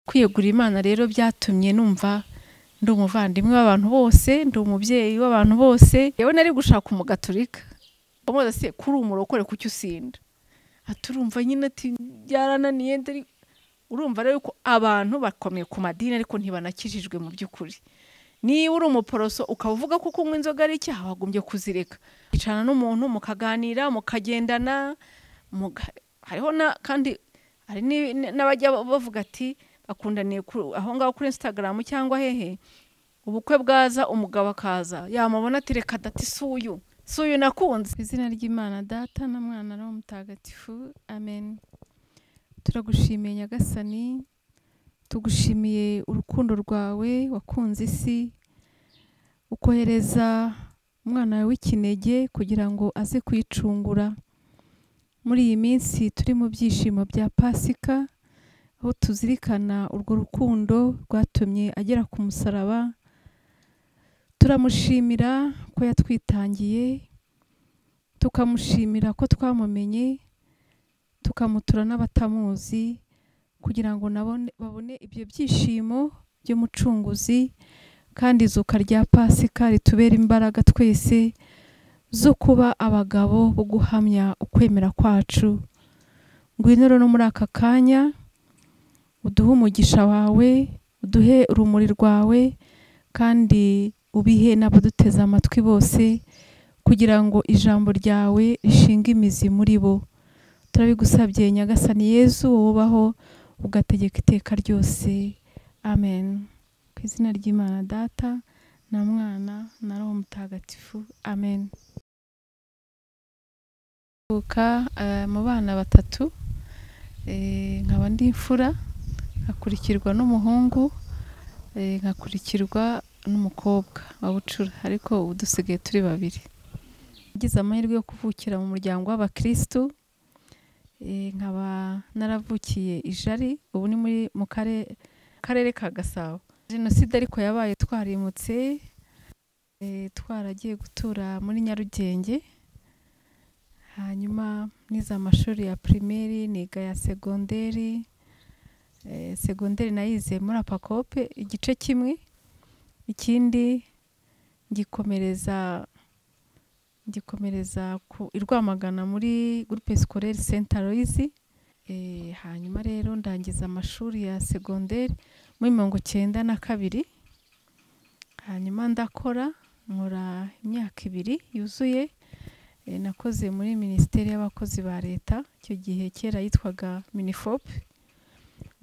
kwiyegura imana rero byatumye numva ndi umuvandimwe w'abantu bose ndi umubyeyi w'abantu bose yewe nari gushaka umugaturika bamubaza se kuri umurokore kuki usinda aturumva nyine ati byarananiye ndari urumva rero ko abantu bakomeye ku madini ariko ntibanakijijwe mu by'ukuri niba uri umuporoso ukaba uvuga ko kunywa inzoga ari icyaha wagombye kuzireka yicarana n'umuntu mukaganira mukagendana hariho kandi hari n'abajya bavuga ati bakundaniye aho ngaho kuri instagram cyangwa hehe ubukwe bwaza umugabo akaza yamubona ati reka dati suyu suyu nakunze izina ry'imana data na mwana na mutagatifu amen turagushimiye nyagasani tugushimiye urukundo rwawe wakunze isi ukohereza umwana wawe w'ikinege kugira ngo aze kuyicungura muri iyi minsi turi mu byishimo bya pasika aho tuzirikana urwo rukundo rwatumye agera ku musaraba turamushimira ko yatwitangiye tukamushimira ko twamumenye tukamutura n'abatamuzi kugira ngo babone ibyo byishimo by'umucunguzi kandi izuka rya pasika ritubera imbaraga twese zo kuba abagabo bo guhamya ukwemera kwacu ngwino rero no muri aka kanya uduhe umugisha wawe uduhe urumuri rwawe kandi ubihe n'abaduteze amatwi bose kugira ngo ijambo ryawe rishinge imizi muri bo turabigusabye nyagasani yezu wubaho ugategeka iteka ryose amen ku izina ry'imana data na mwana na roho mutagatifu amen mu bana batatu nkaba ndi imfura nkakurikirwa n'umuhungu nkakurikirwa n'umukobwa wa bucura ariko ubu dusigaye turi babiri agize amahirwe yo kuvukira mu muryango w'abakirisitu nkaba naravukiye ijari ubu ni muri mu karere ka gasabo jenoside ariko yabaye twarimutse twaragiye gutura muri nyarugenge hanyuma nize amashuri ya pirimeri niga ya segonderi segonderi nayize muri apakope igice kimwe ikindi gikomereza gikomereza i rwamagana muri gurupe sikorere senta royizi hanyuma rero ndangiza amashuri ya segonderi muri mirongo icyenda na kabiri hanyuma ndakora nkora imyaka ibiri yuzuye nakoze muri minisiteri y'abakozi ba leta icyo gihe kera yitwaga minifope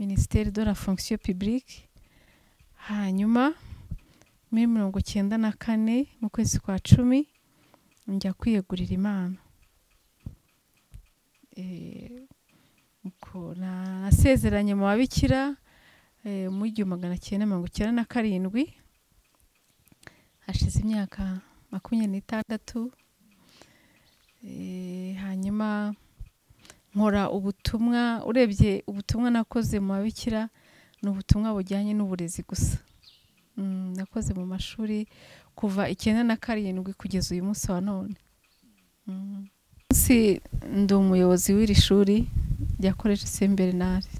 minisiteri de la fonction publique hanyuma muri mirongo icyenda na kane mu kwezi kwa cumi njya kwiyegurira imana nasezeranye mu babikira mu igihumbi magana cyenda mirongo icyenda na karindwi hashize imyaka makumyabiri n'itandatu hanyuma nkora ubutumwa urebye ubutumwa nakoze mu babikira ni ubutumwa bujyanye n'uburezi gusa nakoze mu mashuri kuva icyenda na karindwi kugeza uyu munsi wa none ndi umuyobozi w'iri shuri rya koreje semberinari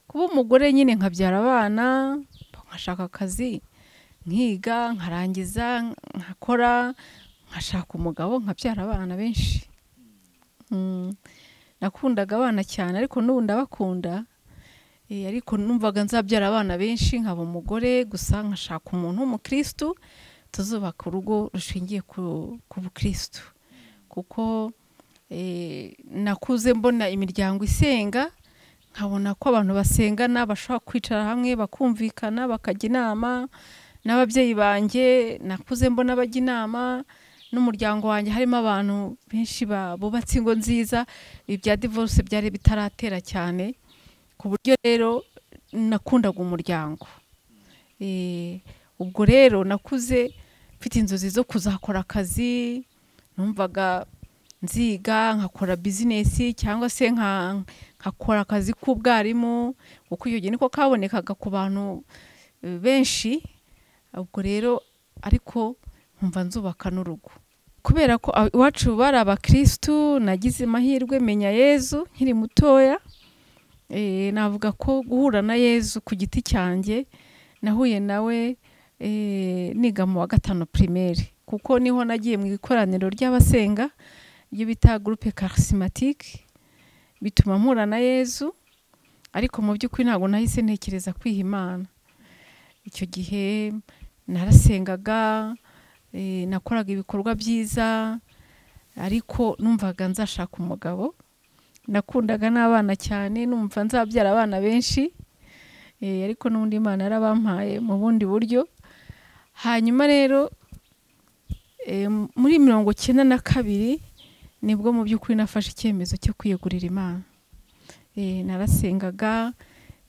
kuba umugore nyine nkabyara abana nkashaka akazi nkiga nkarangiza nkakora nkashaka umugabo nkabyara abana benshi nakundaga abana cyane ariko n'ubu ndabakunda ariko numvaga nzabyara abana benshi nkaba umugore gusa nkashaka umuntu w'umukirisitu tuzubaka urugo rushingiye ku bukirisitu kuko nakuze mbona imiryango isenga nkabona ko abantu basengana bashobora kwicara hamwe bakumvikana bakajya inama n'ababyeyi banjye nakuze mbona bajya inama n'umuryango wanjye harimo abantu benshi bubatse ingo nziza ibya divorce byari bitaratera cyane ku buryo rero nakundaga umuryango ubwo rero nakuze mfite inzozi zo kuzakora akazi numvaga nziga nkakora bizinesi cyangwa se nkakora akazi k'ubwarimu kuko iyo niko kabonekaga ku bantu benshi ubwo rero ariko nkumva nzubaka n'urugo kubera ko a- iwacu bari abakirisitu nagize amahirwe menya yezu nkiri mutoya Eh, navuga ko guhura na yezu ku giti cyanjye nahuye nawe eh, niga mu wa gatanu primaire kuko niho nagiye mu ikoraniro ry'abasenga ibyo bita gurupe karisimatike bituma mpura na yezu ariko mu by'ukuri ntabwo nahise ntekereza kwiha imana icyo gihe narasengaga eh, nakoraga ibikorwa byiza ariko numvaga nzashaka umugabo nakundaga n'abana cyane numva nzabyara abana benshi eh, ariko n'ubundi imana yarabampaye mu bundi buryo hanyuma rero eh, muri mirongo icyenda na kabiri nibwo mu by'ukuri nafashe icyemezo cyo kwiyegurira imana Eh, narasengaga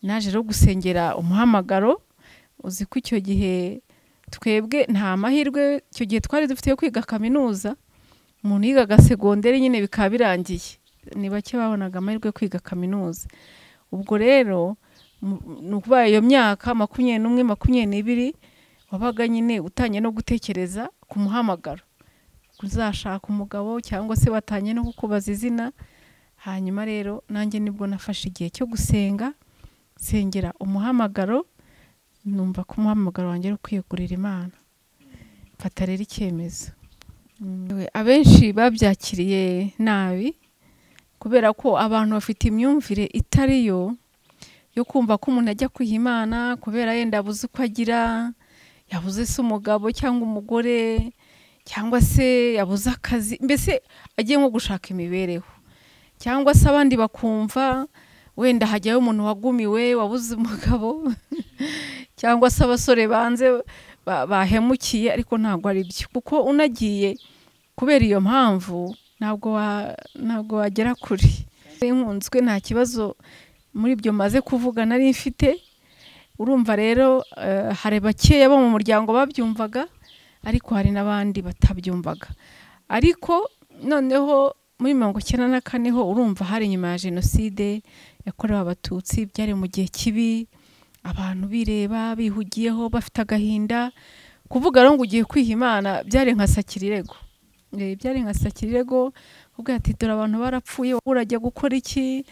naje rero gusengera umuhamagaro uzi ko icyo gihe twebwe nta mahirwe icyo gihe twari dufite yo kwiga kaminuza umuntu yigaga segonderi nyine bikaba birangiye ni bake babonaga amahirwe yo kwiga kaminuza ubwo rero mu- ni ukuvuga iyo myaka makumyabiri n'umwe makumyabiri n'ibiri wabaga nyine utangiye no gutekereza ku muhamagaro uzashaka umugabo cyangwa se watangiye no kukubaza izina hanyuma rero nanjye nibwo nafashe igihe cyo gusenga nsengera umuhamagaro numva ko umuhamagaro wanjye ari kwiyegurira imana mfata rero icyemezo Mm. abenshi babyakiriye nabi kubera ko abantu bafite imyumvire itari yo yo kumva ko umuntu ajya kwiha imana kubera yenda abuze uko agira yabuze se umugabo cyangwa umugore cyangwa se yabuze akazi mbese agiye nko gushaka imibereho cyangwa se abandi bakumva wenda hajyayo umuntu wagumiwe wabuze umugabo cyangwa se abasore banze ba- bahemukiye ariko ntabwo ari byo kuko unagiye kubera iyo mpamvu ntabwo wa- ntabwo wagera kure nkunzwe nta kibazo muri ibyo maze kuvuga nari mfite urumva rero eh, hari bakeya bo mu muryango babyumvaga ariko hari n'abandi batabyumvaga ariko noneho muri mirongo icyenda na kane ho urumva hari inyuma ya jenoside yakorewe abatutsi byari mu gihe kibi abantu bireba bihugiyeho bafite agahinda kuvuga rero ngo ugiye kwiha imana byari nka sakirirego Eh, byari nka sakirirego ubwo ati dore abantu barapfuye wowe urajya gukora iki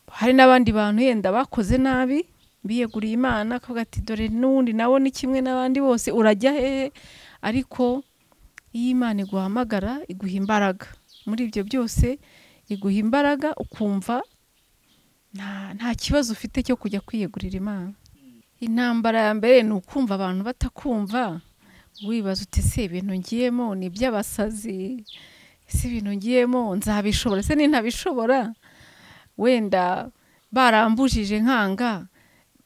hari n'abandi bantu yenda bakoze nabi biyeguriye imana akavuga ati dore n'ubundi nawe ni kimwe n'abandi bose urajya hehe ariko iyo imana iguhamagara iguha imbaraga muri ibyo byose iguha imbaraga ukumva nta, nta kibazo ufite cyo kujya kwiyegurira imana intambara ya mbere ni ukumva abantu batakumva wibaza uti se ibintu ngiyemo ni iby'abasazi ese ibintu ngiyemo nzabishobora ese nintabishobora wenda barambujije nkanga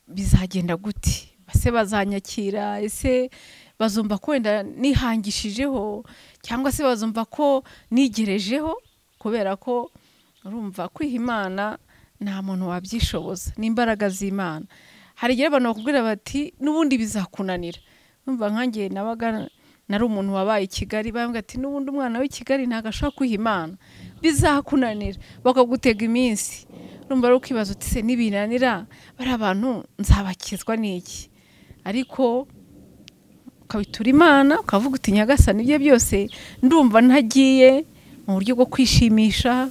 bizagenda gute ese bazanyakira ese bazumva ko wenda nihangishijeho cyangwa se bazumva ko nigerejeho kubera ko urumva kwiha imana nta muntu wabyishoboza ni imbaraga z'imana hari igihe abantu bakubwira bati n'ubundi bizakunanira numva nkanjye nabaga nari umuntu wabaye i kigali bambwira ati n'ubundi umwana w'i kigali ntabwo ashobora kwiha imana bizakunanira bakagutega iminsi numva ari ukibaza uti se nibinanira bari abantu nzabakizwa n'iki ariko ukabitura imana ukavuga uti nyagasani ibyo byose ndumva ntagiye mu buryo bwo kwishimisha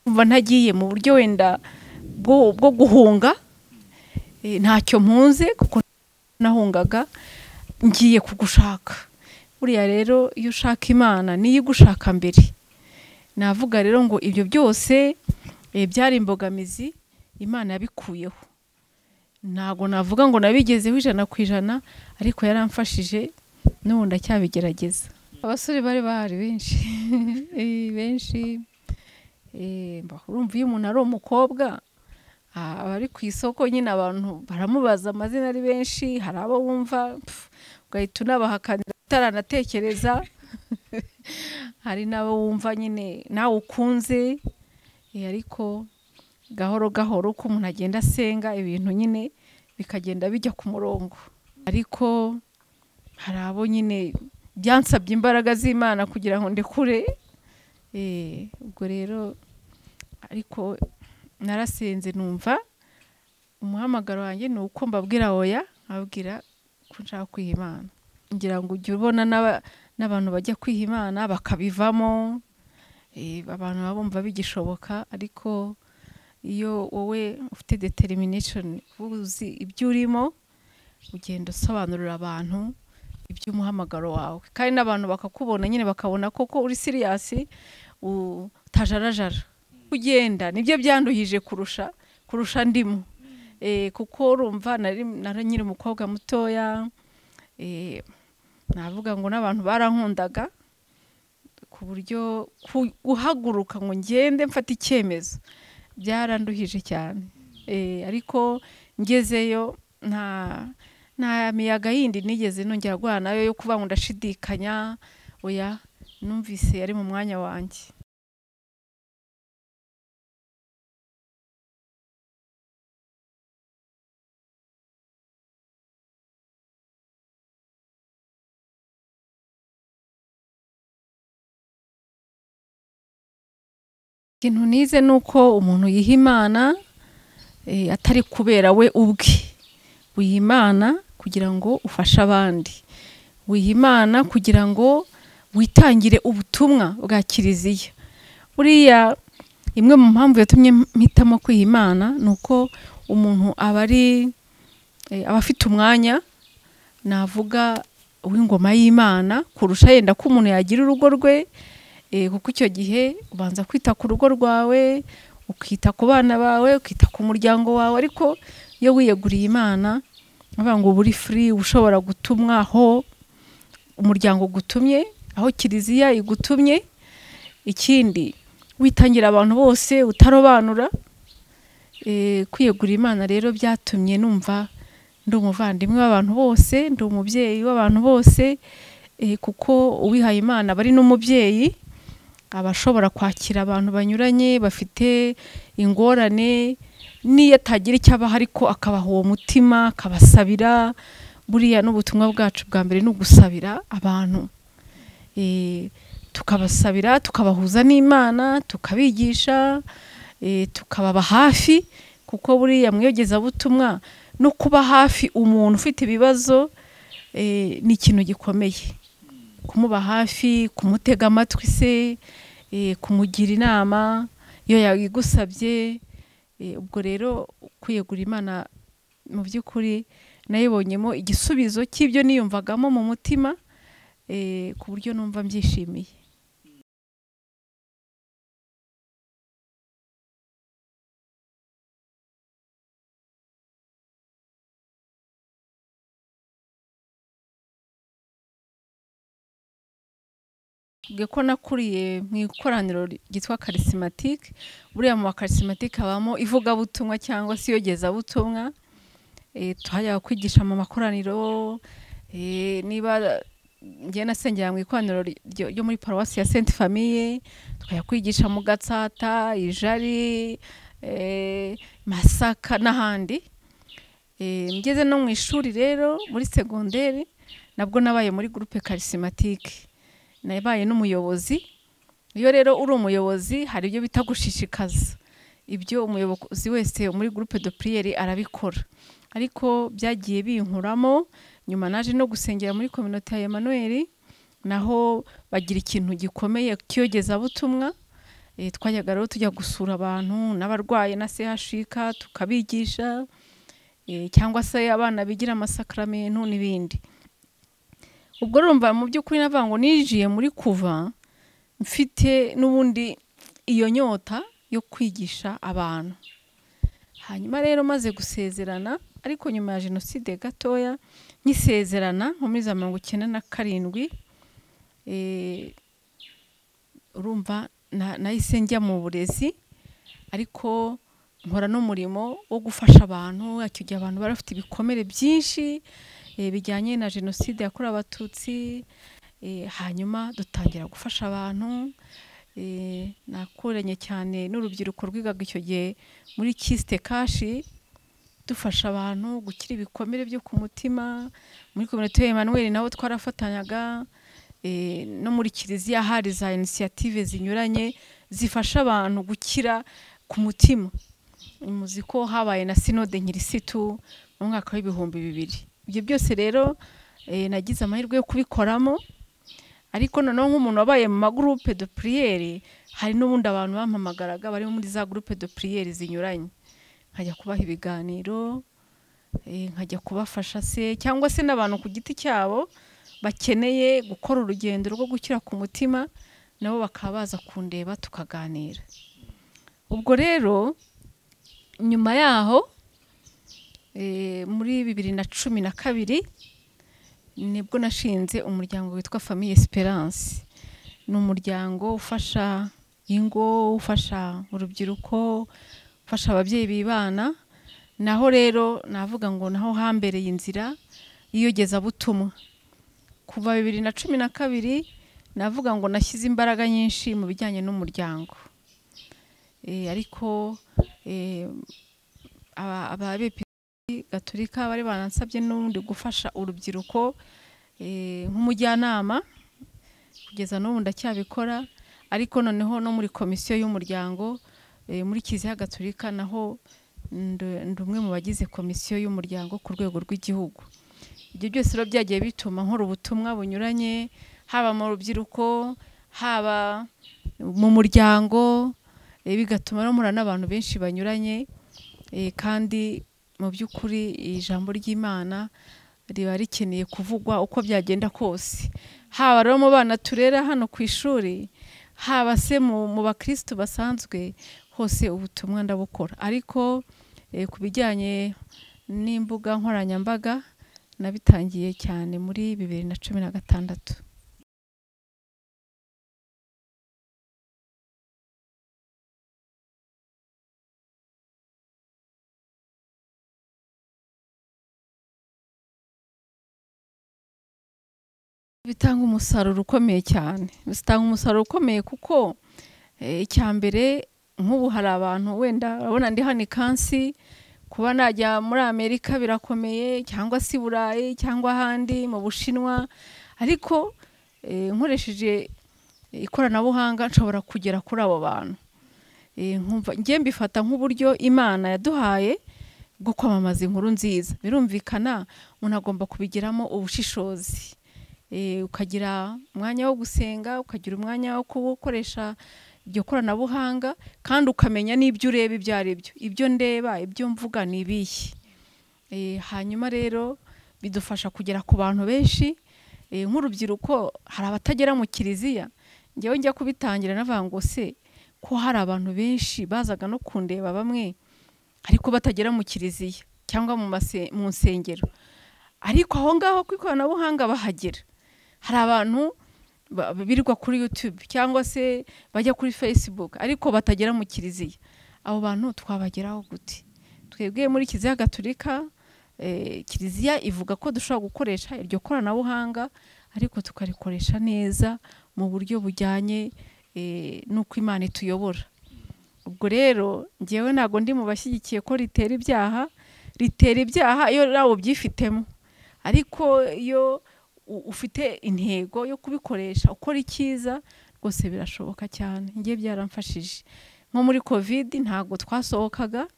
ndumva ntagiye mu buryo wenda bwo bwo guhunga Eh, ntacyo mpunze kuko nahungaga ngiye kugushaka buriya rero iyo ushaka imana niyo igushaka mbere navuga rero ngo ibyo byose eh, byari imbogamizi imana yabikuyeho ntabwo navuga ngo nabigezeho ijana ku ijana ariko yaramfashije n'ubu ndacyabigerageza abasore bari bahari benshi Eh, benshi Eh, mba- urumva iyo umuntu ari umukobwa Ah, abari ku isoko nyine abantu baramubaza amazina ari benshi hari abo wumva pf, ugahita unabahakanira utaranatekereza hari n'abo wumva nyine nawe ukunze eh, ariko gahoro gahoro uko umuntu agenda asenga ibintu nyine bikagenda bijya ku murongo ariko hari abo nyine byansabye imbaraga z'imana kugira ngo ndekure eh, ubwo rero ariko narasenze numva umuhamagaro wanjye ni uko mbabwira oya nkababwira ko nshaka kwiha imana ngira ngo ujye ubona n'aba- n'abantu bajya kwiha imana bakabivamo eh, abantu baba bumva bigishoboka ariko iyo wowe ufite determination uba uzi ibyo urimo ugenda usobanurira abantu iby'umuhamagaro wawe kandi n'abantu bakakubona nyine bakabona koko uri siriyasi utajarajara ugenda nibyo byanduhije kurusha kurusha ndimo Eh, kuko urumva nari nari nyiri umukobwa mutoya eh, navuga ngo n'abantu barankundaga ku buryo ku- guhaguruka ngo ngende mfata icyemezo byaranduhije cyane Eh, ariko ngezeyo nta nta miyaga yindi nigeze nongera guhura nayo yo kuba ngo ndashidikanya oya numvise yari mu mwanya wanjye ikintu nize ni uko umuntu yiha imana eh, atari kubera we ubwe wiha imana kugira ngo ufashe abandi wiha imana kugira ngo witangire ubutumwa bwa kiliziya buriya imwe mu mpamvu yatumye mpitamo kwiha imana ni uko umuntu aba ari eh, aba afite umwanya navuga uw'ingoma y'imana kurusha yenda ko umuntu yagira urugo rwe Eh, kuko icyo gihe ubanza kwita ku rugo rwawe ukita ku bana bawe ukita ku muryango wawe ariko iyo wiyeguriye imana bavuga ngo uba uri furi ushobora gutumwa aho umuryango ugutumye aho kiliziya igutumye ikindi witangira abantu bose utarobanura Eh, kwiyegurira imana rero byatumye numva ndi umuvandimwe w'abantu bose ndi umubyeyi w'abantu bose eh, kuko uwihaye imana aba ari n'umubyeyi aba ashobora kwakira abantu banyuranye bafite ingorane n'iyo atagira icyo abaha ariko akabaha uwo mutima akabasabira buriya n'ubutumwa bwacu bwa mbere ni ugusabira abantu Eh, tukabasabira tukabahuza n'imana tukabigisha eh, tukababa hafi kuko buriya mu iyogezabutumwa no kuba hafi umuntu ufite ibibazo eh, ni ikintu gikomeye kumuba hafi kumutega amatwi se eh, kumugira inama iyo yagusabye eh, ubwo rero kwiyegura imana mu by'ukuri nayibonyemo igisubizo cy'ibyo niyumvagamo mu mutima eh, ku buryo numva mbyishimiye Mbwiye ko nakuriye mu ikoraniro ryitwa karisimatike buriya mu bakarisimatike habamo ivugabutumwa cyangwa se iyogezabutumwa Eh, tuhajya kwigisha mu makoraniro eh, niba njye nasengera mu ikoraniro ryo ryo muri paruwasi ya senti famiye tukajya kwigisha mu gatsata ijari eh, masaka n'ahandi Eh, ngeze no mu ishuri rero muri segonderi nabwo nabaye muri gurupe karisimatike nabaye n'umuyobozi iyo rero uri umuyobozi hari ibyo bita gushishikaza ibyo umuyobozi wese muri gurupe de puriyeri arabikora ariko byagiye binkuramo nyuma naje no gusengera muri kominote ya emanuweli naho bagira ikintu gikomeye cy'iyogezabutumwa Eh, twajyaga rero tujya gusura abantu n'abarwaye na chik tukabigisha eh, cyangwa se abana bigira amasakaramentu n'ibindi ubwo urumva mu by'ukuri navuga ngo ninjiye muri kuva mfite n'ubundi iyo nyota yo kwigisha abantu hanyuma rero maze gusezerana ariko nyuma ya jenoside gatoya nkisezerana nko muri za mirongo icyenda na karindwi eh, urumva na- nahise njya mu burezi ariko nkora n'umurimo wo gufasha abantu icyo gihe abantu bari bafite ibikomere byinshi eh, bijyanye na jenoside yakorewe abatutsi eh, hanyuma dutangira gufasha abantu eh, nakuranye cyane n'urubyiruko rwigaga icyo gihe muri kisite kashi dufasha abantu gukira ibikomere byo ku mutima muri kominote ya Emmanuel nabo twarafatanyaga eh, no muri kiliziya hari za inisiyative zinyuranye zifasha abantu gukira ku mutima muzi ko habaye na sinode nyirisitu mu mwaka w'ibihumbi bibiri ibyo byose rero eh, nagize amahirwe yo kubikoramo ariko noneho nk'umuntu wabaye mu magurupe de puriyeri hari n'ubundi abantu bampamagaraga bari muri za gurupe de puriyeri zinyuranye nkajya kubaha ibiganiro eh, nkajya kubafasha se cyangwa se n'abantu ku giti cyabo bakeneye gukora urugendo rwo gukira ku mutima nabo bakaba baza kundeba tukaganira ubwo rero nyuma yaho eh, muri bibiri na cumi na kabiri nibwo nashinze umuryango witwa famille esperance ni umuryango ufasha ingo ufasha urubyiruko ufasha ababyeyi bibana naho rero navuga ngo naho hambereye inzira y'iyogezabutumwa kuva bibiri na cumi na kabiri navuga ngo nashyize imbaraga nyinshi mu bijyanye n'umuryango Eh, ariko eh, aba- aba BPC gaturika bari banansabye n'ubundi gufasha urubyiruko eh, nk'umujyanama kugeza n'ubu ndacyabikora ariko noneho no muri komisiyo y'umuryango eh, muri kiliziya gaturika naho nd- ndi umwe mu bagize komisiyo y'umuryango ku rwego rw'igihugu ibyo byose rero byagiye bituma nkora ubutumwa bunyuranye haba mu rubyiruko haba mu muryango eh, bigatuma no muhura n'abantu benshi banyuranye eh, kandi mu by'ukuri ijambo ry'imana riba rikeneye kuvugwa uko byagenda kose haba rero mu bana turera hano ku ishuri haba se mu mu bakirisitu basanzwe hose ubutumwa ndabukora ariko eh, ku bijyanye n'imbuga nkoranyambaga nabitangiye cyane muri bibiri na cumi na gatandatu bitanga umusaruro ukomeye cyane bitanga umusaruro ukomeye kuko eh, icya mbere nk'ubu hari abantu wenda urabona ndi hano ikansi kuba najya muri amerika birakomeye cyangwa se i burayi cyangwa ahandi mu bushinwa ariko eh, nkoresheje ikoranabuhanga nshobora kugera kuri abo bantu Eh, nkumva njye mbifata nk'uburyo imana yaduhaye bwo kwamamaza inkuru nziza birumvikana umuntu agomba kubigiramo ubushishozi Eh, ukagira umwanya wo gusenga ukagira umwanya wo gukoresha iryo koranabuhanga kandi ukamenya n'ibyo ureba ibyo ari byo ibyo ndeba ibyo mvuga ni ibihe Eh, hanyuma rero bidufasha kugera ku bantu benshi Eh, nk'urubyiruko hari abatagera mu kiliziya njyewe njya kubitangira navuga ngo se ko hari abantu benshi bazaga no kundeba bamwe ariko batagera mu kiliziya cyangwa mu mase- mu nsengero ariko aho ngaho ku ikoranabuhanga bahagera hari abantu ba- birirwa kuri YouTube cyangwa se bajya kuri Facebook ariko batagera mu kiliziya abo bantu twabageraho gute twebwe muri kiliziya gaturika eh, kiliziya ivuga ko dushobora gukoresha iryo koranabuhanga ariko tukarikoresha neza mu buryo bujyanye eh, n'uko imana ituyobora ubwo rero ngewe ntabwo ndi mu bashyigikiye ko ritera ibyaha ritera ibyaha iyo nawe ubyifitemo ariko iyo u- ufite intego yo kubikoresha ukora icyiza rwose birashoboka cyane njye byaramfashije nko muri kovidi ntabwo twasohokaga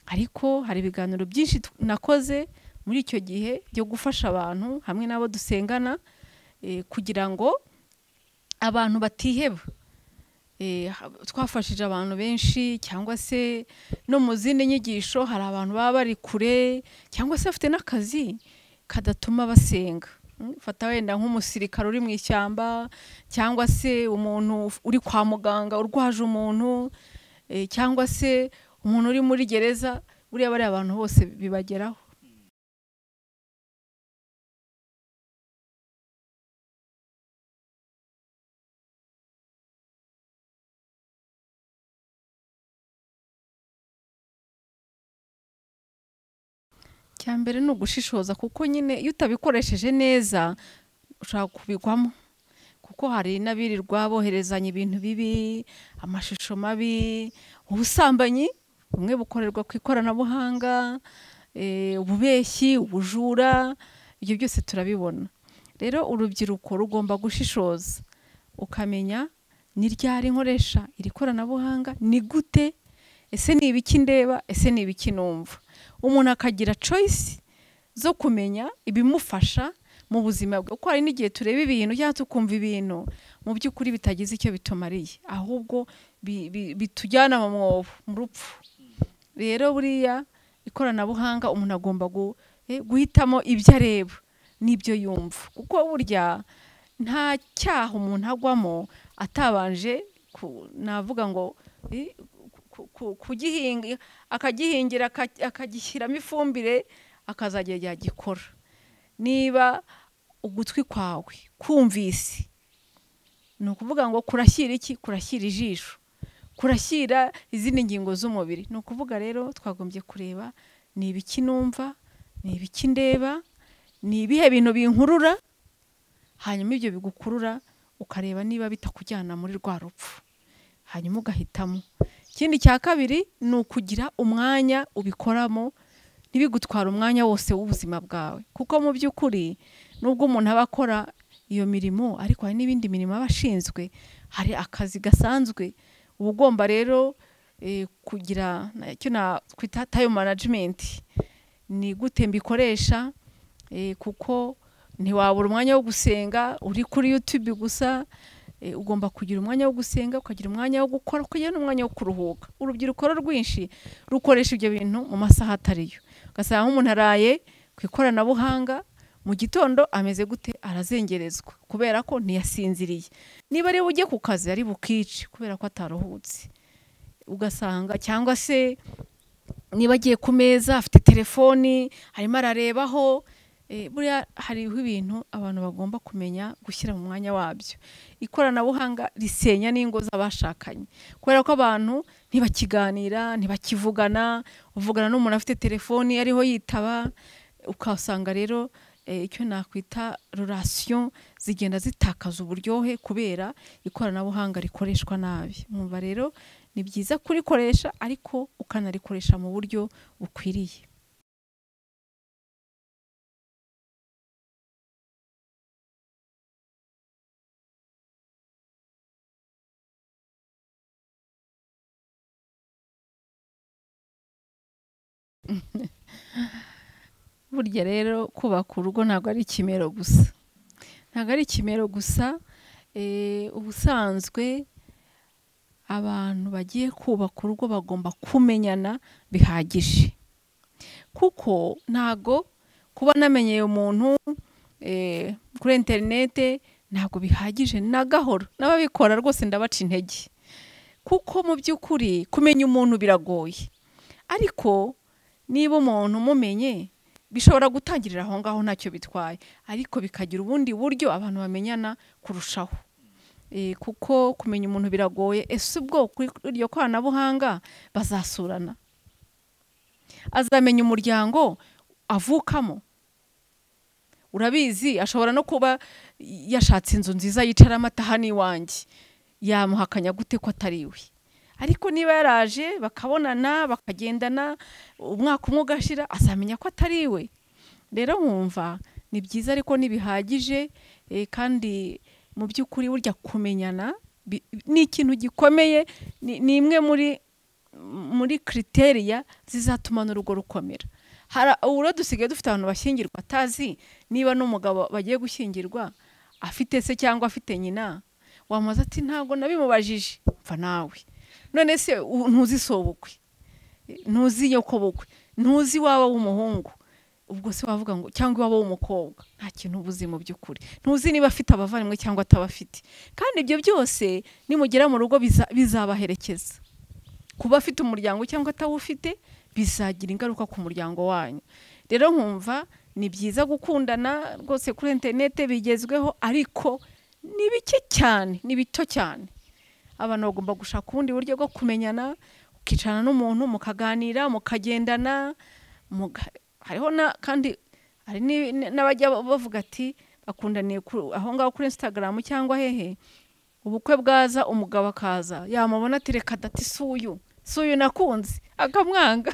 ariko hari ibiganiro byinshi tu- nakoze muri icyo gihe byo gufasha abantu hamwe n'abo dusengana eh, kugira ngo abantu batiheba Eh, ha- twafashije abantu benshi cyangwa se no mu zindi nyigisho hari abantu baba bari kure cyangwa se bafite n'akazi kadatuma basenga Mm, fata wenda nk'umusirikare uri mu ishyamba cyangwa se umuntu uf- uri kwa muganga urwaje umuntu eh, cyangwa se umuntu uri muri gereza buriya bariya abantu bose bibageraho cya mbere ni ugushishoza kuko nyine iyo utabikoresheje neza ushobora kubigwamo kuko hari n'abirirwa boherezanya ibintu bibi amashusho mabi ubusambanyi bumwe bukorerwa ku ikoranabuhanga eh, ububeshyi ubujura ibyo byose turabibona rero urubyiruko rugomba gushishoza ukamenya ni ryari nkoresha iri koranabuhanga ni gute ese ni ibiki ndeba ese ni ibiki numva umuntu akagira choice zo kumenya ibimufasha mu buzima bwe kuko hari n'igihe tureba ibintu cyangwa tukumva ibintu mu by'ukuri bitagize icyo bitumariye ahubwo bi- bi- bitujyana mu mwobo mu rupfu rero buriya ikoranabuhanga umuntu agomba gu- eh, guhitamo ibyo areba n'ibyo yumva kuko burya nta cyaha umuntu agwamo atabanje ku- navuga ngo eh, ku- ku- kugihinga akagihingira aka- akagishyiramo ifumbire akazagera igihe agikora niba ugutwi kwawe kumvise ni ukuvuga ngo kurashyira iki kurashyira ijisho kurashyira izindi ngingo z'umubiri ni ukuvuga rero twagombye kureba ni ibiki numva ni ibiki ndeba ni ibihe bintu binkurura hanyuma ibyo bigukurura ukareba niba bitakujyana muri rwa rupfu hanyuma ugahitamo ikindi cya kabiri ni ukugira umwanya ubikoramo ntibigutwara umwanya wose w'ubuzima bwawe kuko mu by'ukuri nubwo umuntu aba akora iyo mirimo ariko hari n'ibindi mirimo aba ashinzwe hari akazi gasanzwe uba ugomba rero eh, kugira icyo nakwita tayo manajimenti ni gute mbikoresha eh, kuko ntiwabura umwanya wo gusenga uri kuri yutube gusa Eh, ugomba kugira umwanya wo gusenga ukagira umwanya wo gukora ukagira n'umwanya wo kuruhuka urubyiruko rero rwinshi rukoresha ibyo bintu mu masaha atariyo ugasanga nk'umuntu araye ku ikoranabuhanga mu gitondo ameze gute arazengerezwa kubera ko ntiyasinziriye niba rero ujye ku kazi ari bukice kubera ko ataruhutse ugasanga cyangwa se niba agiye ku meza afite telefoni arimo ararebaho eh, buriya hariho ibintu abantu bagomba kumenya gushyira mu mwanya wabyo ikoranabuhanga risenya n'ingo z'abashakanye kubera ko abantu ntibakiganira ntibakivugana uvugana n'umuntu afite telefoni ariho yitaba ukasanga rero eh, icyo nakwita relation zigenda zitakaza uburyohe kubera ikoranabuhanga rikoreshwa nabi mwumva rero ni byiza kurikoresha ariko ukanarikoresha mu buryo bukwiriye burya rero kubaka urugo ntabwo ari ikimero gusa ntabwo ari ikimero gusa eh, ubusanzwe abantu bagiye kubaka urugo bagomba kumenyana bihagije kuko ntabwo kuba namenyeye umuntu eh, kuri interinete ntabwo bihagije na gahoro n'ababikora rwose ndabaca intege kuko mu by'ukuri kumenya umuntu biragoye ariko niba umuntu umumenye bishobora gutangirira aho ngaho ntacyo bitwaye ariko bikagira ubundi buryo abantu bamenyana kurushaho Eh, kuko kumenya umuntu biragoye ese ubwo kuri iryo koranabuhanga bazasurana azamenya umuryango avukamo urabizi ashobora no kuba yashatse inzu nziza yicaramo ataha n'iwanjye yamuhakanya gute ko atari iwe ariko niba yaraje bakabonana bakagendana umwaka umwe ugashira azamenya ko atari iwe rero nkumva ni byiza ariko ntibihagije eh, kandi mu by'ukuri burya kumenyana bi- ni ikintu gikomeye ni ni imwe muri muri kriteriya zizatuma n'urugo rukomera hari ubu rero dusigaye dufite abantu bashyingirwa atazi niba n'umugabo bagiye gushyingirwa afite se cyangwa afite nyina wamubaza ati ntabwo nabimubajije mva nawe none se u- ntuzi si ubukwe ntuzi nyoko bukwe ntuzi iwabo w'umuhungu ubwo se wavuga ngo cyangwa iwabo w'umukobwa nta kintu uba uzi mu by'ukuri ntuzi niba afite abavandimwe cyangwa atabafite kandi ibyo byose nimugera mu rugo biza- bizabaherekeza kuba afite umuryango cyangwa atawufite bizagira ingaruka ku muryango wanyu rero nkumva ni byiza gukundana rwose kuri interinete bigezweho ariko ni bike cyane ni bito cyane abantu bagomba gushaka ubundi buryo bwo kumenyana ukicarana n'umuntu mukaganira mukagendana muga- hariho na kandi hari ni- ni- n'abajya bavuga ati bakundaniye ku- aho ngaho kuri instagram cyangwa hehe ubukwe bwaza umugabo akaza yamubona ati reka dati si uyu si uyu nakunze akamwanga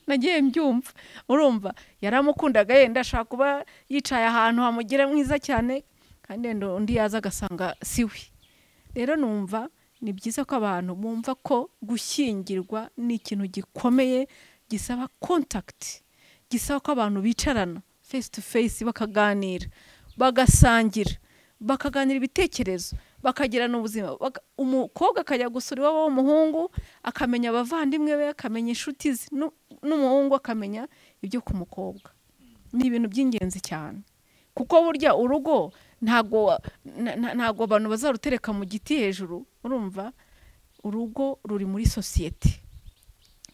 nagiye mbyumva urumva yaramukundaga yenda ashaka kuba yicaye ahantu hamugira mwiza cyane kandi wenda undi yaza agasanga si we rero numva ni byiza ko abantu bumva ko gushyingirwa ni ikintu gikomeye gisaba kontakiti gisaba ko abantu bicarana face to face bakaganira bagasangira bakaganira ibitekerezo bakagirana ubuzima baka- umukobwa akajya gusura iwabo w'umuhungu akamenya abavandimwe be akamenya inshuti ze nu- n'umuhungu akamenya ibyo ku mukobwa ni ibintu by'ingenzi cyane kuko burya urugo ntago na- na- ntago abantu bazarutereka mu giti hejuru urumva urugo ruri muri sosiyete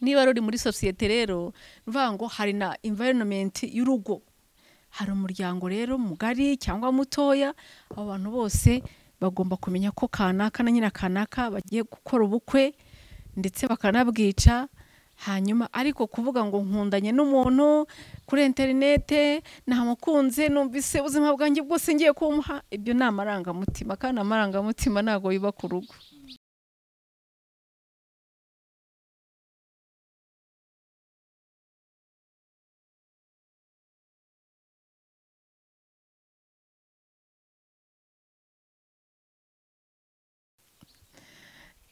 niba ruri muri sosiyete rero mvuga ngo hari na environment y'urugo hari umuryango rero mugari cyangwa mutoya abo bantu bose bagomba kumenya ko kanaka na nyina kanaka bagiye gukora ubukwe ndetse bakanabwica hanyuma ariko kuvuga ngo nkundanye n'umuntu kuri interinete namukunze numvise ubuzima bwanjye bwose ngiye kumuha ibyo ni amarangamutima kandi amarangamutima ntabwo biba ku rugo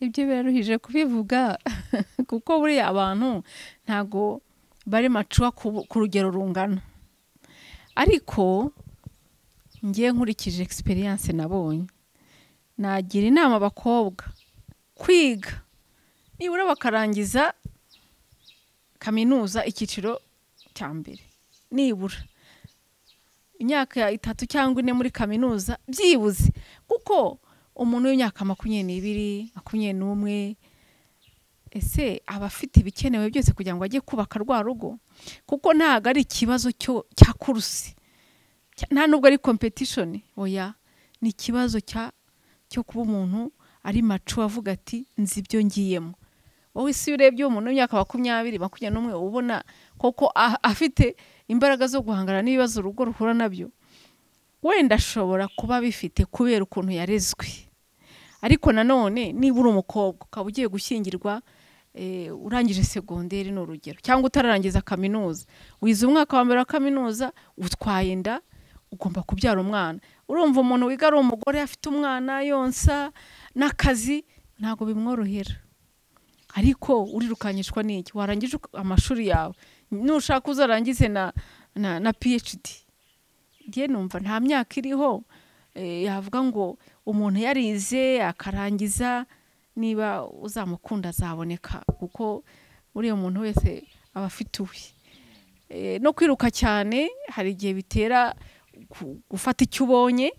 ibyo biraruhije kubivuga kuko buriya abantu ntago bari macuwa ku ku rugero rungana ariko ngiye nkurikije egisperiyanse nabonye nagira inama abakobwa kwiga nibura bakarangiza kaminuza icyiciro cya mbere nibura imyaka itatu cyangwa ine muri kaminuza byibuze kuko umuntu w'imyaka makumyabiri n'ibiri makumyabiri n'umwe ese aba afite ibikenewe byose kugira ngo ajye kubaka rwa rugo kuko ntabwo ari ikibazo cyo- cya kurusi Cya- nta nubwo ari kompetishoni oya ni ikibazo cya cyo kuba umuntu ari macu avuga ati nzi ibyo ngiyemo wowe si urebye umuntu w'imyaka makumyabiri makumyabiri n'umwe uba ubona koko a- afite imbaraga zo guhangana n'ibibazo urugo ruhura nabyo wenda ashobora kuba abifite kubera ukuntu yarezwe ariko nanone niba uri umukobwa ukaba ugiye gushyingirwa eh, urangije segonderi ni urugero cyangwa utararangiza kaminuza wize umwaka wa mbere wa kaminuza utwaye inda ugomba kubyara umwana urumva umuntu wiga ari umugore afite umwana yonsa n'akazi ntabwo bimworohera ariko urirukanyishwa n'iki warangije uka- amashuri yawe nushaka uzarangize na, na, na phd njye numva nta myaka iriho eh, yavuga ngo umuntu yarize akarangiza niba uzamukunda azaboneka kuko uriya muntu wese aba afite uwe Eh, no kwiruka cyane hari igihe bitera gu- gufata icyo ubonye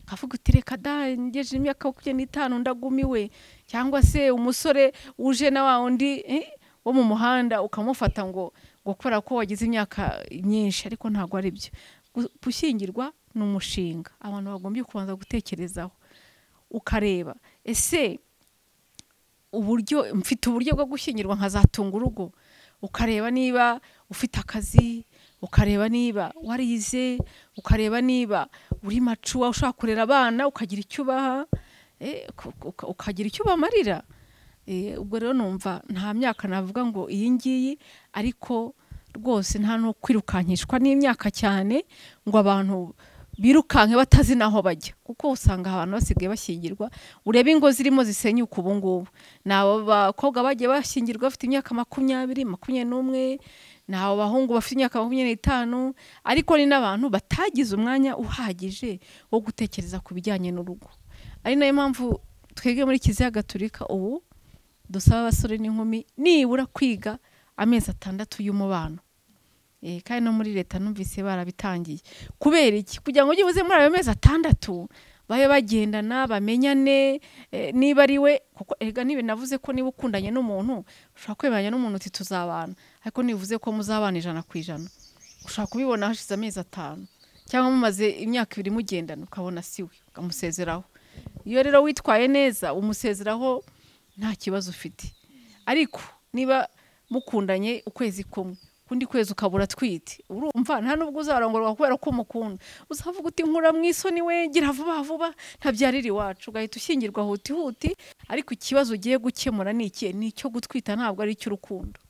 ukavuga uti reka da ngejeje imyaka makumyabiri n'itanu ndagumiwe cyangwa se umusore uje na wa wundi eh, wo mu muhanda ukamufata ngo ngo kubera ko wagize imyaka myinshi ariko ntabwo ari byo Gu- gushyingirwa ni umushinga abantu bagombye kubanza gutekerezaho ukareba ese uburyo mfite uburyo bwo gushyingirwa nkazatunga urugo ukareba niba ufite akazi ukareba niba warize ukareba niba uri macuwa ushaka kurera abana ukagira icyo ubaha eh, uka- uka- ukagira icyo ubamarira Eh, ubwo rero numva nta myaka navuga ngo iyi ngiyi ariko rwose nta no kwirukankishwa n'imyaka cyane ngo abantu birukanke batazi n'aho bajya kuko usanga abantu basigaye bashyingirwa urebe ingo zirimo zisenyuka ubu ngubu ni abo bakobwa bagiye bashyingirwa bafite imyaka makumyabiri makumyabiri n'umwe ni abo bahungu bafite imyaka makumyabiri n'itanu ariko ni n'abantu batagize umwanya uhagije wo gutekereza ku bijyanye n'urugo ari nayo mpamvu twebwe muri kiliziya gatulika ubu dusaba abasore n'inkumi nibura kwiga amezi atandatu y'umubano Eh, kandi no muri leta numvise barabitangiye kubera iki kugira ngo byibuze muri ayo mezi atandatu babe bagendana bamenyane eh, niba ari we kuko erega niba navuze ko niba ukundanye n'umuntu ushobora kwemeranya n'umuntu uti tuzabana ariko ntibivuze ko muzabana ijana ku ijana ushobora kubibona hashize amezi atanu cyangwa mumaze imyaka ibiri mugendana ukabona si we ukamusezeraho iyo rero witwaye neza umusezeraho nta kibazo ufite ariko niba mukundanye ukwezi kumwe ukundi kwezi ukabura twite urumva nta nubwo uzarongorwa kubera ko umukunda uzavuga uti nkura mu isoni we gira vuba vuba ntabyarira iwacu ugahita ushyingirwa huti huti ariko ikibazo ugiye gukemura ni iki ni icyo gutwita ntabwo ari icy'urukundo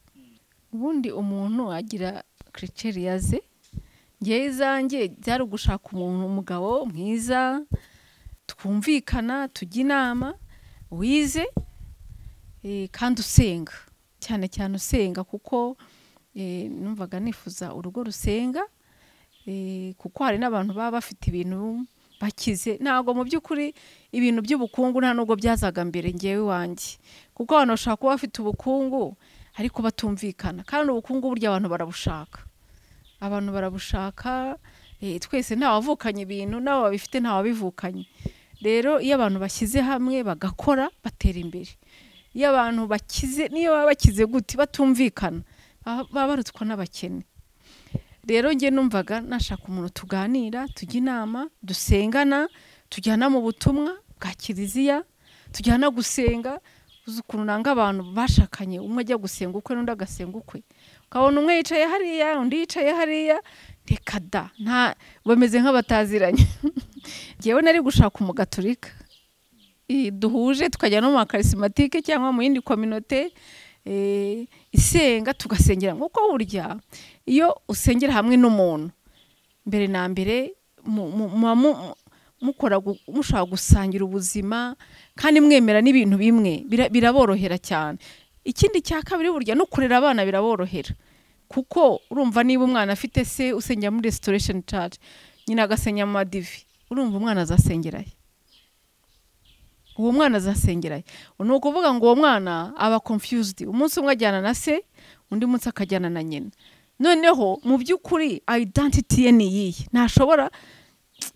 ubundi umuntu agira kiriceriya ze ngewe izanjye byari ugushaka umuntu umugabo mwiza twumvikana tujya inama wize eh, kandi usenga cyane cyane usenga kuko eh, numvaga nifuza urugo rusenga Eh, kuko hari n'abantu baba bafite ibintu bakize ntabwo mu by'ukuri ibintu by'ubukungu nta nubwo byazaga mbere ngewe iwanjye kuko abantu bashobora kuba bafite ubukungu ariko batumvikana kandi ubukungu burya abantu barabushaka abantu barabushaka eh, twese ntawavukanye ibintu nawe babifite ntawabivukanye rero iyo abantu bashyize hamwe bagakora batera imbere iyo abantu bakize niyo baba bakize gute batumvikana baba baba barutswa n'abakene rero njye numvaga nashaka umuntu tuganira tujya inama dusengana tujyana mu butumwa bwa kiliziya tujyana gusenga uzi ukuntu nanga abantu bashakanye umwe ajya gusenga ukwe n'undi agasenga ukwe ukabona umwe yicaye hariya undi yicaye hariya reka da nta bameze nk'abataziranye ngewe nari gushaka umugaturika i- duhuje tukajya no mu makarisimatike cyangwa mu yindi kominote eh, isenga tugasengera nk'uko burya iyo usengera hamwe n'umuntu mbere na mbere mu- mu- muba mu- mukora gu- mushaka gusangira ubuzima kandi mwemera n'ibintu bimwe bira- biraborohera cyane ikindi cya kabiri burya no kurera abana biraborohera kuko urumva niba umwana afite se usengera muri restoration church nyina agasengera mu madivi urumva umwana azasengerayo uwo mwana azasengerayo ni ukuvuga ngo uwo mwana aba confused umunsi umwe ajyana na se undi munsi akajyana na nyina noneho mu by'ukuri identity ye ni iyihe ntashobora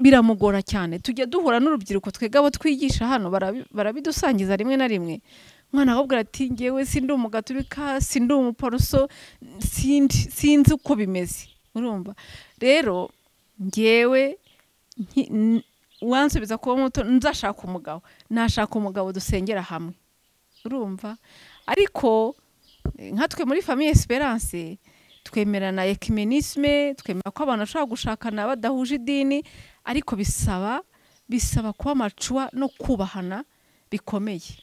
biramugora cyane tujya duhura n'urubyiruko twebwe abo twigisha hano barabi- barabidusangiza rimwe na rimwe umwana akabwira ati ngewe sindi umugaturika sindi umuporoso sindi sinzi uko bimeze urumva rero ngewe nki- n- uwansubiza kuba muto nzashaka umugabo nashaka umugabo dusengera hamwe urumva ariko eh, nka twe muri famiye esperance twemerana ekimenisme twemera ko abantu bashobora gushakana badahuje idini ariko bisaba bisaba kuba amacuwa no kubahana bikomeye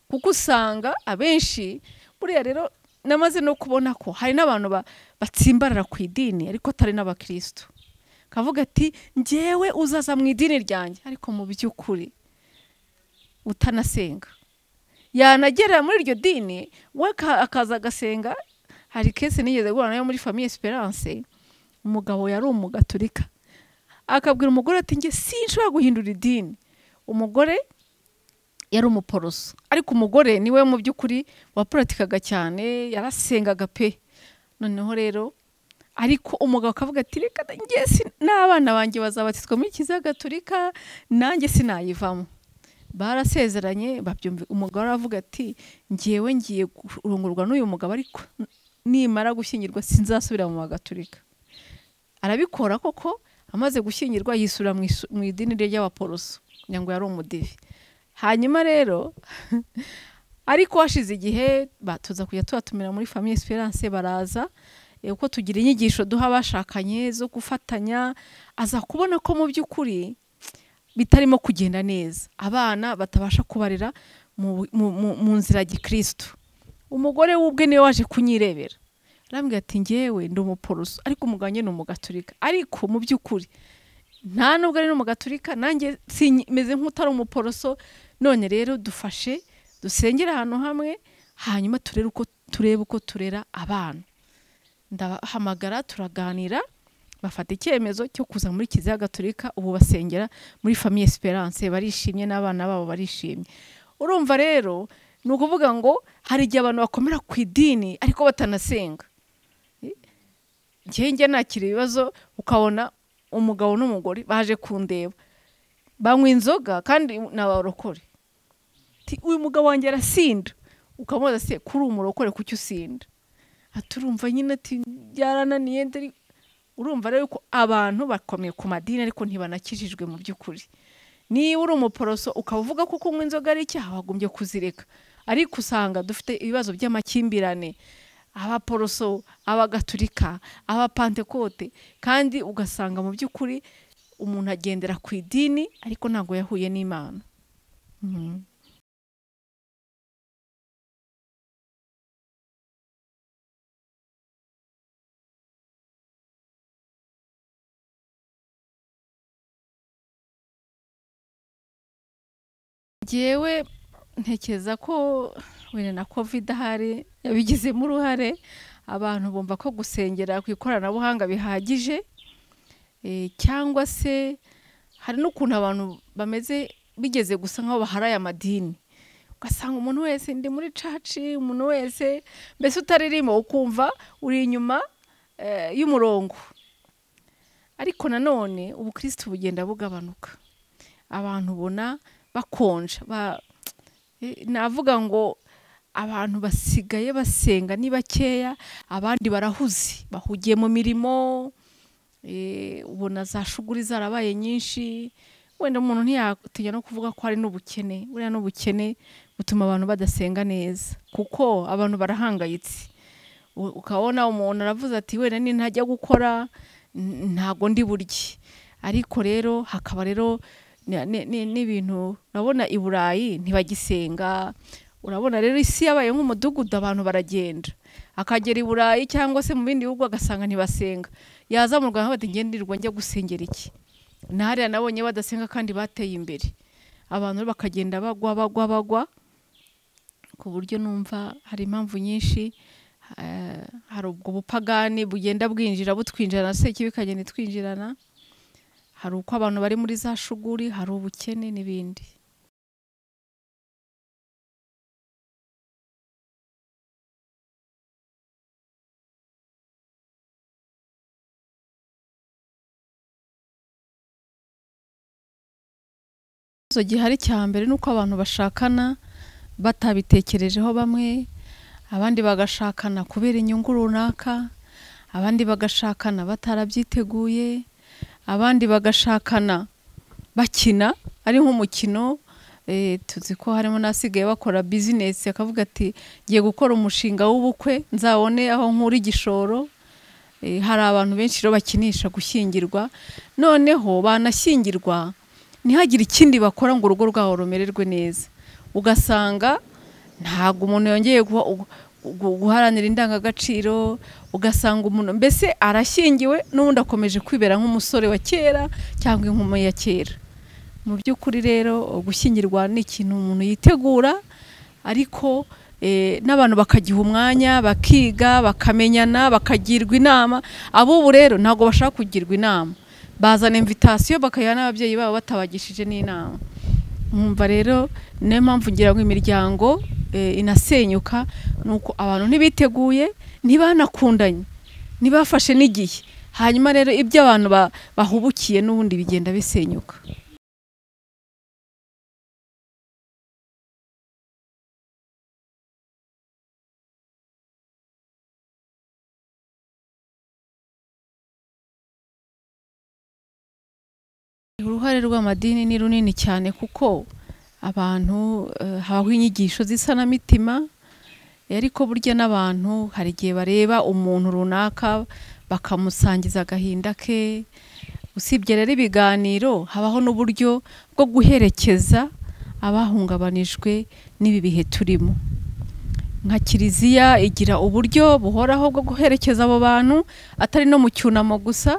kuko usanga abenshi buriya rero namaze no kubona ko hari n'abantu ba- batsimbarara ku idini ariko atari n'abakirisitu kavuga ati njyewe uzaza mu idini ryanjye ariko mu by'ukuri utanasenga yanagera muri iryo dini we aka- akaza agasenga hari kese nigeze guhura nayo muri famiye esperance umugabo yari umugaturika akabwira umugore ati njye sinshobora guhindura idini umugore yari umuporoso ariko umugore niwe mu by'ukuri wapuratikaga cyane yarasengaga pe noneho rero ariko umugabo akavuga ati reka da- njye sin- n'abana banjye bazabatizwa muri kiliziya gaturika nanjye sinayivamo barasezeranye babyumva umugore aravuga ati ngewe ngiye kurongorwa n'uyu mugabo ariko nimara gushyingirwa sinzasubira mu bagaturika arabikora koko amaze gushyingirwa yisubira mu isu- mu idini rye ry'abaporoso kugira ngo yari umudivi hanyuma rero ariko hashize igihe ba- tuza kujya tubatumira muri famiye esperance baraza eh, uko tugira inyigisho duha abashakanye zo gufatanya aza kubona ko mu by'ukuri bitarimo kugenda neza abana batabasha kubarera mu, mu, mu, mu nzira ya gikristo umugore w'ubwe niwe waje kunyirebera arambwira ati ngewe ndi umuporoso ariko umugabo njye ni umugaturika ariko mu by'ukuri nta nubwo ari n'umugaturika nanjye sinyi- meze nk'utari umuporoso none rero dufashe dusengere ahantu hamwe hanyuma turere uko turebe uko turera abana ndahamagara turaganira bafata icyemezo cyo kuza muri kiliziya gaturika ubu basengera muri famiye esperance barishimye n'abana babo barishimye urumva rero ni ukuvuga ngo hari igihe abantu bakomera ku idini ariko batanasenga njye njye nakira ibibazo ukabona umugabo n'umugore baje kundeba banywa inzoga kandi ni abarokore Ti, uyu mugabo wanjye arasinda ukamubaza se kuri umurokore kuki usinda aturumva nyine ati byarananiye ndari urumva rero ko abantu bakomeye ku madini ariko ntibanakijijwe mu by'ukuri niba uri umuporoso ukaba uvuga ko kunywa inzoga ari icyaha wagombye kuzireka ariko usanga dufite ibibazo by'amakimbirane abaporoso abagatulika abapantekote kandi ugasanga mu by'ukuri umuntu agendera ku idini ariko ntabwo yahuye n'imana Mhm. ngewe ntekereza ko wenda na covid ahari yabigizemo uruhare abantu bumva ko gusengera ku ikoranabuhanga bihagije Eh, cyangwa se hari n'ukuntu abantu bameze bigeze gusa nk'aho baharaye amadini ugasanga umuntu wese ndi muri caci umuntu wese mbese utaririmba ukumva uri inyuma eh, y'umurongo ariko nanone ubukristo bugenda bugabanuka abantu ubona bakonja ba- Eh, navuga ngo abantu basigaye basenga ni bakeya abandi barahuze bahugiye mu mirimo eh, ubona za shuguri zarabaye nyinshi wenda umuntu ntiyatinya no kuvuga ko hari n'ubukene buriya n'ubukene butuma abantu badasenga neza kuko abantu barahangayitse U- ukabona umuntu aravuze ati wenda ni ntajya gukora n- ntago ndi burye ariko rero hakaba rero ni- ni- ni- n'ibintu urabona i burayi ntibagisenga urabona rero isi yabaye nk'umudugudu abantu baragenda akagera i burayi cyangwa se mu bindi bihugu agasanga ntibasenga yaza mu rwanda bati ngenderwa njya gusengera iki na hariya nabonye badasenga kandi bateye imbere abantu rero bakagenda bagwa bagwa bagwa ku buryo numva hari impamvu nyinshi eh, hari ubwo bupagani bugenda bwinjira butwinjirana se ikibi ikagenda itwinjirana hari uko abantu bari muri za shuguri hari ubukene n'ibindi ikibazo gihari cya mbere ni uko abantu bashakana batabitekerejeho bamwe abandi bagashakana kubera inyungu runaka abandi bagashakana batarabyiteguye abandi bagashakana bakina ari nk'umukino eh, tuzi ko harimo n'asigaye bakora bizinesi akavuga ati ngiye gukora umushinga w'ubukwe nzabone aho nkura igishoro Eh, hari abantu benshi rero bakinisha gushyingirwa noneho banashyingirwa ntihagire ikindi bakora ngo urugo rwabo rumererwe neza ugasanga ntabwo umuntu yongeye guha- gu- gu- guharanira indangagaciro ugasanga umuntu mbese arashyingiwe n'ubundi akomeje kwibera nk'umusore wa kera cyangwa inkumi ya kera mu by'ukuri rero gushyingirwa ni ikintu umuntu yitegura ariko eh, n'abantu bakagiha umwanya bakiga bakamenyana bakagirwa inama ab'ubu rero ntabwo bashaka kugirwa inama bazana invitasiyo bakayiha n'ababyeyi babo batabagishije n'inama nkumva rero niyo mpamvu ngira ngo imiryango eh, inasenyuka ni uko abantu ntibiteguye ntibanakundanye ntibafashe n'igihe hanyuma rero ibyo abantu ba- bahubukiye n'ubundi bigenda bisenyuka uruhare rw'amadini ni runini cyane kuko abantu eh, habaho inyigisho z'isanamitima eh, ariko burya n'abantu hari igihe bareba umuntu runaka bakamusangiza agahinda ke usibye rero ibiganiro habaho n'uburyo bwo guherekeza abahungabanijwe n'ibi bihe turimo nka kiliziya igira uburyo buhoraho bwo guherekeza abo bantu atari no mu cyunamo gusa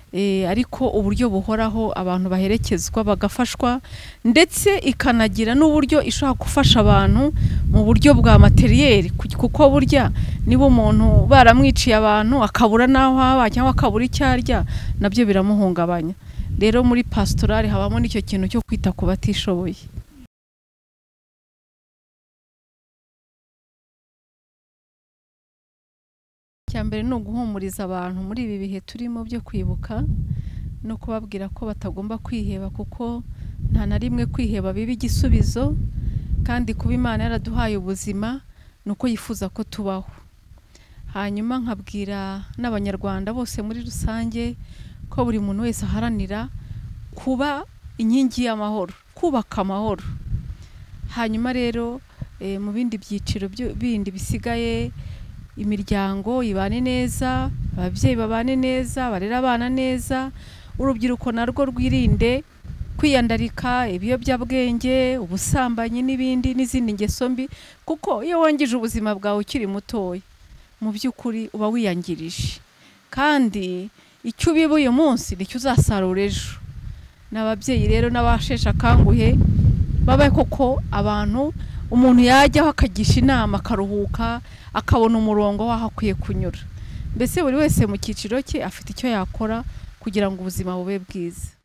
Eh, ariko uburyo buhoraho abantu baherekezwa bagafashwa ndetse ikanagira n'uburyo ishobora gufasha abantu mu buryo bwa materiyeri ku- kuko burya niba umuntu baramwiciye abantu akabura n'aho aba cyangwa akabura icyo arya nabyo biramuhungabanya rero muri pasitorari habamo n'icyo kintu cyo kwita ku batishoboye icya mbere ni uguhumuriza abantu muri ibi bihe turimo byo kwibuka no kubabwira ko batagomba kwiheba kuko nta na rimwe kwiheba biba igisubizo kandi kuba imana yaraduhaye ubuzima ni uko yifuza ko tubaho hanyuma nkabwira n'abanyarwanda bose muri rusange ko buri muntu wese aharanira kuba inkingi y'amahoro kubaka amahoro hanyuma rero eh, mu bindi byiciro byo- bindi bisigaye imiryango ibane neza ababyeyi babane neza barere abana neza urubyiruko narwo rwirinde kwiyandarika ibiyobyabwenge ubusambanyi n'ibindi n'izindi ngeso mbi kuko iyo wangije ubuzima bwawe ukiri mutoya mu by'ukuri uba wiyangirije kandi icyo ubiba uyu munsi nicyo uzasarura ejo ni ababyeyi rero n'abasheshe akanguhe babe koko abantu umuntu yajyaho akagisha inama akaruhuka akabona umurongo w'aho akwiye kunyura mbese buri wese mu cyiciro cye afite icyo yakora kugira ngo ubuzima bube bwiza